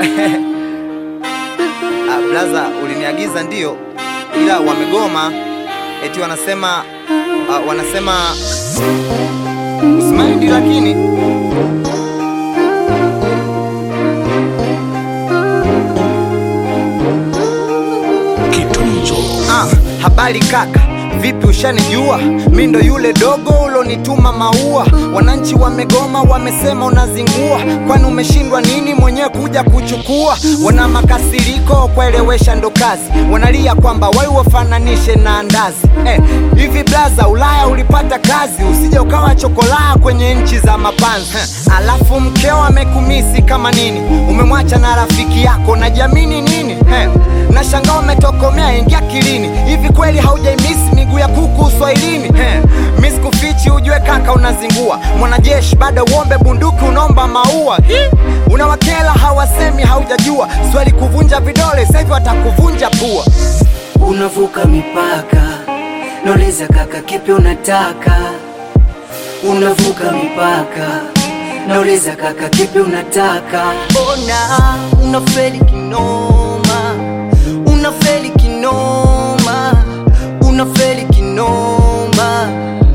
Ah, blaza uliniagiza ndio, ila wamegoma eti wanasema ah, wanasema usimaindi, lakini Ah, habari kaka, vipi ushanijua? Mi ndo yule dogo ulonituma maua. Wananchi wamegoma, wamesema unazingua. Kwani umeshindwa nini mwenyewe kuja kuchukua? Wana makasiriko, kuelewesha ndo kazi. Wanalia kwamba wai wafananishe na andazi. Eh, hivi blaza, Ulaya ulipata kazi, usije ukawa chokolaa kwenye nchi za mapanzi. Heh, alafu mkeo amekumisi kama nini? Umemwacha na rafiki yako, najiamini nini? Heh, Nashangaa umetokomea, ingia kilini. Hivi kweli haujaimisi miguu ya kuku uswahilini? He, mi sikufichi, ujue kaka unazingua. Mwanajeshi bado uombe bunduki, unaomba maua. Hi, Unawakela hawasemi, haujajua swali kuvunja vidole, sasa hivi watakuvunja pua. Unavuka mipaka, nauliza kaka, kipi unataka? Unavuka mipaka, nauliza kaka, kipi unataka? Ona unafeli kinoma, unafeli kinoma, unafeli kinoma.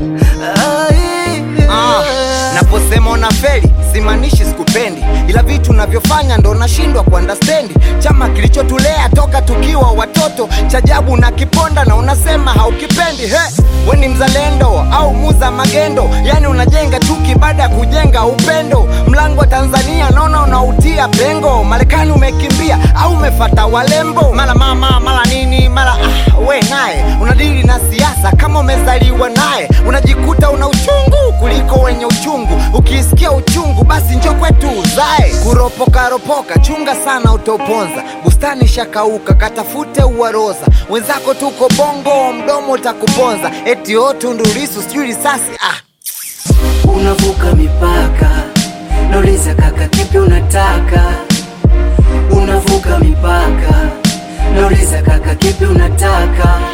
Ai, ah, naposema unafeli simaanishi sikupendi, ila vitu navyofanya ndo nashindwa kuandastendi. Chama kilichotulea toka tukiwa watoto chajabu na kiponda, na unasema haukipendi. He, we ni mzalendo au muza magendo? Yani unajenga chuki baada ya kujenga upendo. Mlango wa Tanzania naona unautia pengo. Marekani umekimbia au umefata walembo? Mara mama mara nini mara ah, we naye unadili na siasa kama umezaliwa naye, unajikuta una uchungu kuliko wenye uchungu. Ukisikia uchungu basi njo kwetu uzae. Kuropoka ropoka, chunga sana utoponza. Bustani shakauka, katafute uwaroza. Wenzako tuko bongo, mdomo utakuponza. Eti o Tundu Lissu sijui risasi ah. Unavuka mipaka, nauliza kaka, kipi unataka? Unavuka mipaka, nauliza kaka, kipi unataka?